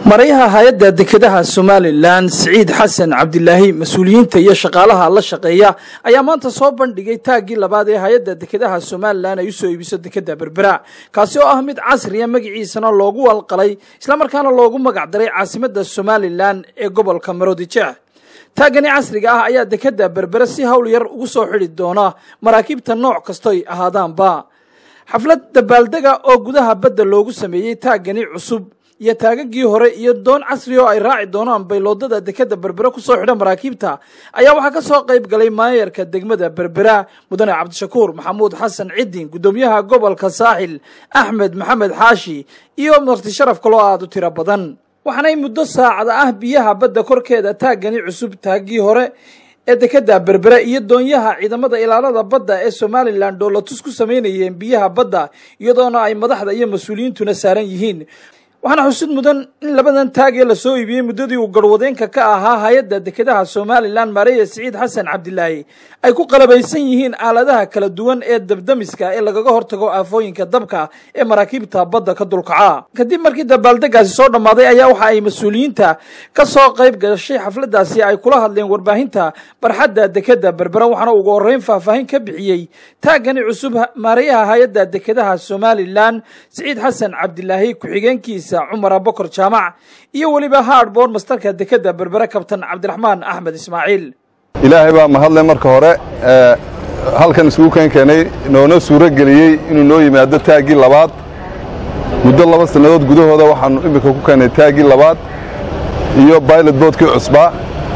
marayaha hay-adda dekedaha somalilan siciid xasan cabdilaahi mas-uuliyiinta iyo shaqaalaha la shaqeeya ayaa maanta soo bandhigay taaggii labaad ee hay-adda dekedaha somalilan ay usoo iibiso dekeda berbera kaasi oo ah mid casriya magaciisana loogu walqalay islamarkaana loogu magac daray caasimadda somalilan ee gobolka maroodijeex taaggani casriga ah ayaa dekeda berbere si hawl yar ugu soo xidhi doona maraakiibta nooc kastoy ahaadaanba xaflad dabaaldega oo gudaha badda loogu sameeyey taaggani cusub iyo taagagii hore iyo doon casri oo ay raaci doonaan bayloodada dekeda berbera kusoo xidha maraakiibta ayaa waxaa ka soo qayb galay maayarka degmada berbera mudane cabdishakuur maxamuud xasan cidin guddoomiyaha gobolka saaxil axmed maxamed xaashi iyo marti sharaf kaloo aada u tiro badan waxaanay muddo saacada ah biyaha badda korkeeda taaggani cusub taaggii hore ee dekeda berbera iyo doonyaha ciidamada ilaalada badda ee somalilan dhoolatus ku samaynayeen biyaha badda iyadoona ay madaxda iyo mas-uuliyiintuna saaran yihiin waxaana xusid mudan in labadan taag ee lasoo iibiyey muddadii uu garwadeenka ka ahaa hay-adda dekedaha somalilan maareya siciid xasan cabdilaahi ay ku qalabaysan yihiin aaladaha kala duwan ee dabdamiska ee lagaga hortago aafooyinka dabka ee maraakiibta badda ka dulkaca kadib markii dabaaldegaasi soo dhammaaday ayaa waxa ay mas-uuliyiinta ka soo qayb gashay xafladaasi ay kula hadleen warbaahinta barxadda dekeda berbera waxaana ugu horreyn faahfaahin ka bixiyey taaggani cusub maareyaha hay-adda dekedaha somalilan siciid xasan cabdilaahi ku-xigeenkiisa cumar abokor jaamac iyo weliba haadboor mastarka dekeda berbere kabtan cabdiraxmaan axmed ismaaciil ilaahay baa mahadle marka hore halkan isugu keen keenay noona suuro geliyey inuu noo yimaado taaggii labaad muddo laba sannadood gudahooda waxaannu iminka ku keennay taaggii labaad iyo baylot boodkii cusbaa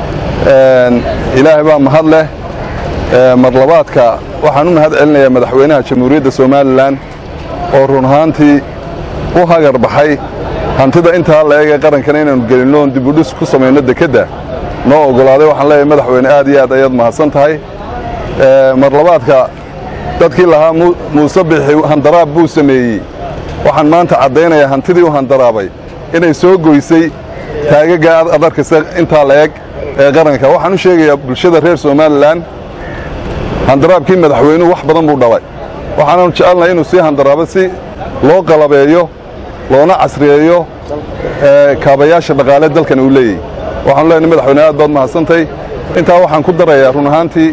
ilaahay baa mahad leh mar labaadka waxaan u mahad celinayaa madaxweynaha jamhuuriyadda somalilan oo run ahaantii u hagar baxay hantida intaa la eegee qarankana inaannu gelinno oon dibudhis ku samayno dekedda noo oggolaaday waxaan leeyahay madaxweyne aad iyo aad ayaad mahadsan tahay mar labaadka dadkii lahaa muuse bixi handaraab buu sameeyey waxaan maanta caddaynayaa hantidii u handaraabay inay soo goysay taagaga ad arkaysa intaa la eg ee qaranka waxaan u sheegayaa bulshada reer somalilan handaraabkii madaxweynuhu wax badan buu dhalay waxaananu jecelnahay inuu sii handaraabo si loo qalabeeyo loona casriyeeyo kaabayaasha dhaqaale dalkan uu leeyahy waxaanu leenahay madaxweyne aad baad mahadsantay intaa waxaan ku darayaa run ahaantii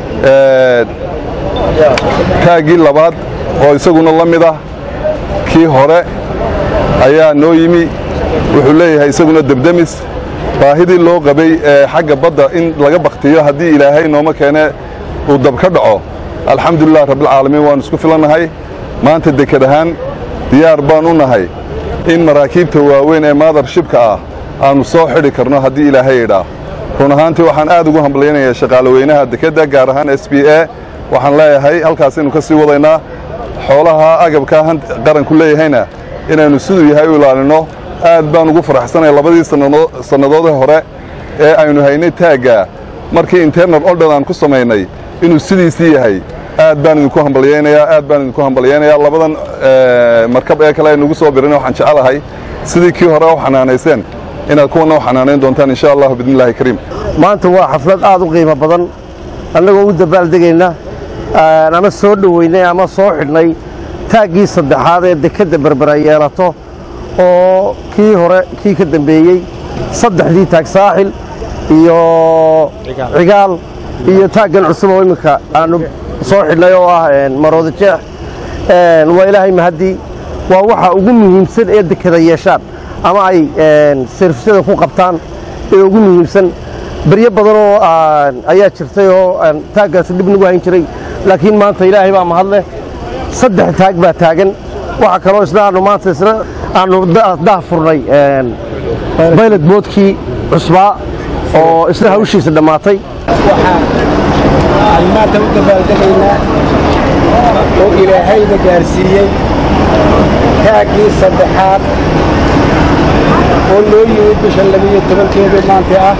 taaggii labaad oo isaguna la mid ah kii hore ayaa noo yimi wuxuu leeyahay isaguna debdemis baahidii loo qabay ee xagga badda in laga bakhtiyo haddii ilaahay nooma keene uu dab ka dhaco alxamdulilah rabbilcaalamiin waannu isku filannahay maanta deked ahaan diyaar baan u nahay in maraakiibta waaweyn ee maadarshibka ah aannu soo xidhi karno haddii ilaahay idhaa run ahaantii waxaan aad ugu hambalyaynayaa shaqaalaweynaha dekedda gaar ahaan s b a waxaan leeyahay halkaasaynu ka sii wadaynaa xoolaha agabkaa qaranku leeyahayna inaynu siduu yahay u ilaalinno aad baan ugu faraxsanaya labadii sannadoodee hore ee aynu haynay taaggaa markii internal oldhan aan ku samaynay inuu sidiisii yahay aad baan idinku hambalyaynayaa aad baan idinku hambalyaynayaa labadan markab ee kale aynugu soo birina waxaan jecelahay sidii kii hore u xanaanayseen inaad kuwanna u xanaanayn doontaan insha allahu biidnillahi kariim maanta waa xaflad aad u qiimo badan annagoo u dabaaldegayna ama soo dhoweynay ama soo xidhnay taaggii saddexaad ee dekedda berbera yeelato oo kii hore kii ka dambeeyey saddexdii taag saaxil iyo cigaal iyo taaggan cusub oo imminka aanu soo xidhnay oo ah maroodi jeex waa ilaahay mahaddii waa waxa ugu muhiimsan ee dekeda yeeshaan ama ay servisyada ku qabtaan ee ugu muhiimsan beryo badanoo ayaa jirtay oo taaggaasi dhib nagu hayn jiray laakiin maanta ilaahay baa mahadleh saddex taag baa taagan waxa kaloo isna aanu maanta isna aanu dah furnay baylot boodkii cusbaa oo isna hawshiisa dhammaatay waxaan maanta u dabaaldegaynaa oo ilaahayna gaarsiiyey taaggii saddexaad oo loo yimid bisha labiyo tobankeedii maanta ah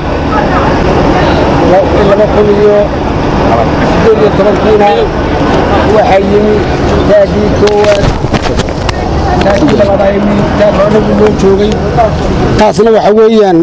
laba kun iyo siddeed iyo tobankiina waxaa yimi taaggii koowaad taaggii labaad ay yimi taag hornagu loo joogay taasna waxa weeyaan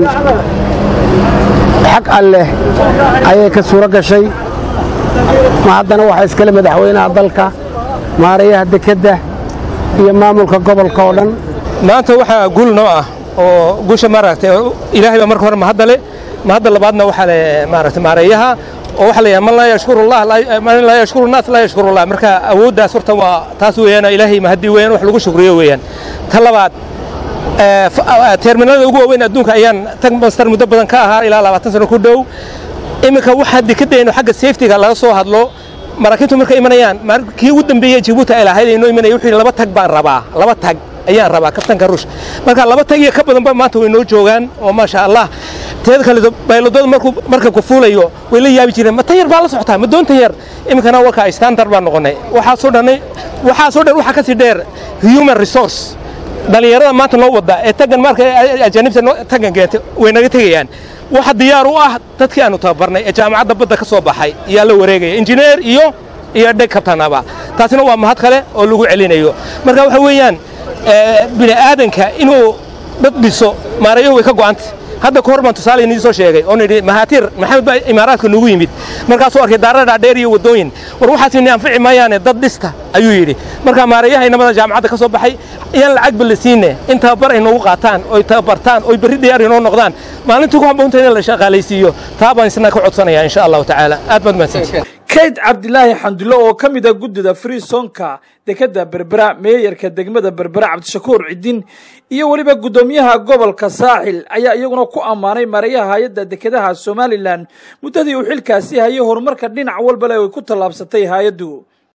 xag alleh ayay ka suuro gashay ma haddana waxaa iskale madaxweynaha dalka maareeyaha dekedda iyo maamulka gobolka oo dhan maanta waxaa guul noo ah oo guusha maaragtay ilaahay baa marka hore mahadale mahadda labaadna waxaa le maaragtay maareeyaha oo waxaa la yidhaha man laa yashkurullah man laa yashkuru naas laa yashkurullah marka awooddaas horta waa taas weeyaan ilaahay mahadii weeyaan wax lagu shukriyo weeyaan ta labaad terminalada ugu waaweyn adduunka ayaan tag master muddo badan ka ahaa ilaa labaatan sano ku dhow iminka waxaa dekadayno xagga safetyga laga soo hadlo maraakiibtu markay imanayaan kii ugu dambeeyey jibuuti ay lahayd inoo imanaya wuxuu yidhi laba tag baan rabaa laba tag ayaan rabaa kabtanka ruush marka laba tag iyo ka badanba maanta way noo joogaan oo maasha allah teeda kale bayladooda markuu marka ku fuulayo way la yaabi jireen ma tan yar baa la socotaa ma doontan yar iminkana warka standard baan noqonay waxaasoo dhanay waxaasoo dhan waxaa ka sii dheer human resource dhallinyarada maanta noo wadda ee tagan marka ajaanibta tagan keentay way naga tegayaan waxa diyaar u ah dadkii aanu tababarnay ee jaamacadda badda ka soo baxay ayaa la wareegaya injineer iyo iyo dheg kabtanaba taasina waa mahad kale oo lagu celinayo marka waxa weeyaan bini aadanka inuu dad dhiso maarayahu way ka go'antay hadda ka hor baan tusaale inii soo sheegay oo nidhi mahaatiir maxamed baa imaaraadka nugu yimid markaasuu arkay daara dhaadheer iyo waddooyin war waxaas ini anfici maayaane dad dhista ayuu yidhi marka maarayaha inamada jaamacadda ka soo baxay iyaan lacagba la siinne in tababar ay noogu qaataan oy tababartaan oy berri diyaar inoo noqdaan maalintii ku habboonta in la shaqaalaysiiyo taa baan isna ka codsanaya insha allahu tacaala aad baad mahadsantihin kayd cabdilaahi xandulle oo ka mid a guddida freesonka dekadda berbera meeyarka degmada berbera cabdishakuur cidin iyo weliba guddoomiyaha gobolka saaxil ayaa iyaguna ku ammaanay marayaha hay-adda dekedaha somalilan muddadii uu xilkaasi hayay horumarka dhinac walba le ay ku tallaabsatay hay-addu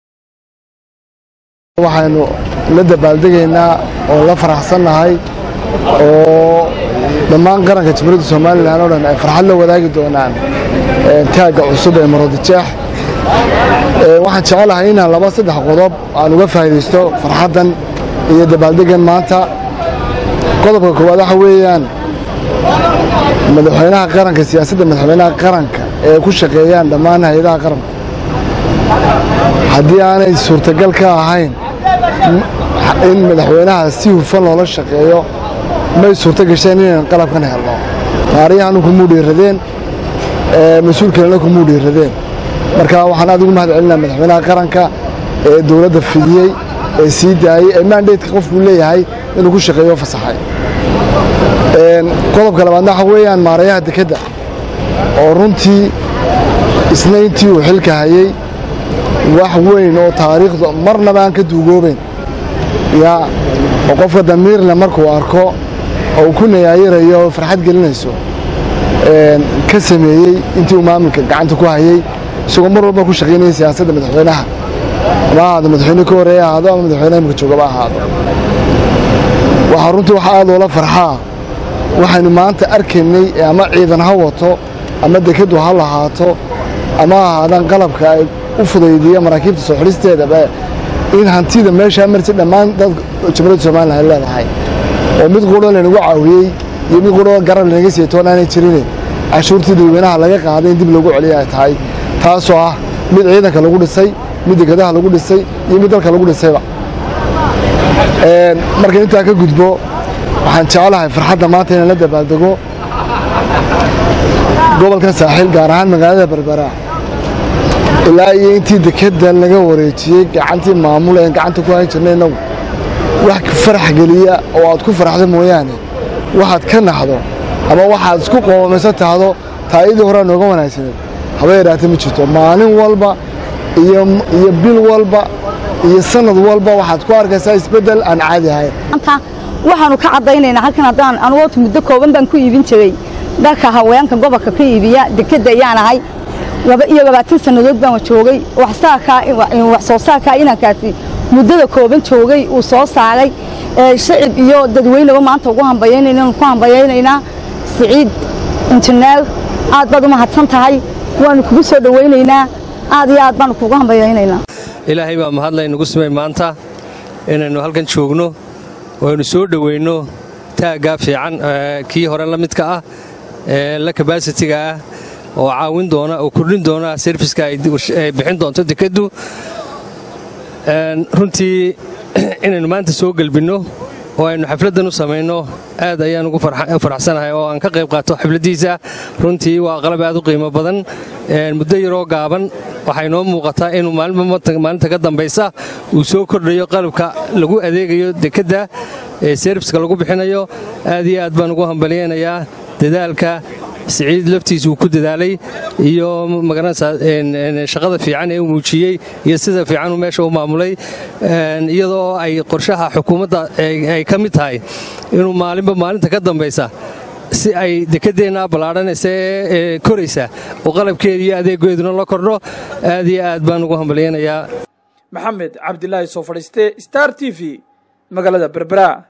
waxaynu la dabaaldegaynaa oo la faraxsannahay oo dhammaan qaranka jamhuuriyadda somalilan oo dhan ay farxad la wadaagi doonaan taagga cusub ee marodijeex waxaan jecelahay inaan laba saddex qodob aan uga faa'iidaysto farxaddan iyo dabaaldegan maanta qodobka koowaad waxa weeyaan madaxweynaha qaranka siyaasadda madaxweynaha qaranka ee ku shaqeeyaan dhammaan hay-adaha qaranka haddii aanay suurtagal ka ahayn in madaxweynaha si hufan loola shaqeeyo may suurto gasheen inaynan qalabkan helno maariyahanu kumuu dhiiradeen mas-uul kalena kumuu dhiiradeen marka waxaan aad ugu mahad celinaa madaxweynaha qaranka ee dowladda fidiyey ee sii daayey ee maandeedka qofkuu leeyahay inuu ku shaqeeyo fasaxay qodobka labaadna waxa weeyaan maarayaha dekedda oo runtii isna intii uu xilka hayey wax weyn oo taariikhdu marnaba aan ka duugoobayn yaa oo qofka damiirle markuu arko oo uu ku nayaayirayo oo farxad gelinayso ka sameeyey intii uu maamulka gacanta ku hayey isagoo mar walba ku shaqaynaya siyaasadda madaxweynaha ama ahaado madaxweyne ka horeeya ahaado ama madaxweynaha imika joogaba ahaado waxaa runtii waxa aad loola farxaa waxaynu maanta arkaynay ama ciidan ha wato ama dekaddu ha lahaato ama ahaadaan qalabka ay u fudaydiya maraakiibta soo xidhisteedaba in hantida meeshaa marti dhammaan dad jamhuuriyadda somalilan ay leedahay oo mid quro laynagu caawiyey iyo mid quro garab lanaga siiyey toon aanay jirine cashuurtii dadweynaha laga qaaday in dib loogu celiya ay tahay taasoo ah mid ciidanka lagu dhisay mid dekadaha lagu dhisay iyo mid dalka lagu dhisayba marka intaa ka gudbo waxaan jecelahay farxadda maanta inaan la dabaaldego gobolkan saaxiil gaar ahaan magaalada berbera ilaa iyo intii dekedda laga wareejiyey gacantii maamul een gacanta ku hayn jirnay innagu wax farax geliya oo aad ku faraxdo mooyaane waxaad ka naxdo ama waxaad isku qoomayso tahdo taayadii horaa nooga wanaagsaneed haba yadhaata ma jirto maalin walba iyo iyo bil walba iyo sanad walba waxaad ku arkaysaa isbeddel aan caadi ahayn waxaanu ka caddaynaynaa halkan haddaan anugoota muddo kooban baan ku iibin jiray dharka haweenka gobolka ka iibiya dekedda ayaan ahay laba iyo labaatan sannadood baan joogay wax soo saarkaa inankaasi muddada kooban joogay uu soo saaray shacib iyo dadweyneba maanta ugu hambayaynaynaan ku hambayaynaynaa siciid injineer aad baad u mahadsan tahay waanu kugu soo dhowaynaynaa aad iyo aad baanu kugu hambayaynaynaa ilaahay baa mahadlay nagu simay maanta inaynu halkan joogno oo aynu soo dhoweynno taaggaa fiican kii hore la midka ah ee la kabasitiga ah oo caawin doona oo kordhin doona serviska ay bixin doonto dekeddu runtii inaynu maanta soo gelbinno oo aynu xafladdan u samayno aad ayaan ugu faraxsanahay oo aan ka qayb qaato xafladdiisa runtii waa qalab aad u qiimo badan muddo yaroo gaaban waxaa inoo muuqataa inuu maalinta ka dambaysa uu soo kordhayo qalabka lagu adeegayo dekedda ee serviska lagu bixinayo aad iyo aad baan ugu hambalyaynayaa dadaalka siciid laftiisa uu ku dadaalay iyo magaranaysaa shaqada fiican ee uu muujiyey iyo sida fiican uu meesha u maamulay iyadoo ay qorshaha xukuumadda ay ka mid tahay inuu maalinba maalinta ka dambaysa si ay dekedeenna ballaadhanaysa ee koraysa oo qalabkeeda iyo adeegeeduna la kordho aad iyo aad baan ugu hambalyaynayaa maxamed cabdilaahi soo fadhiiste star t v magaalada berbera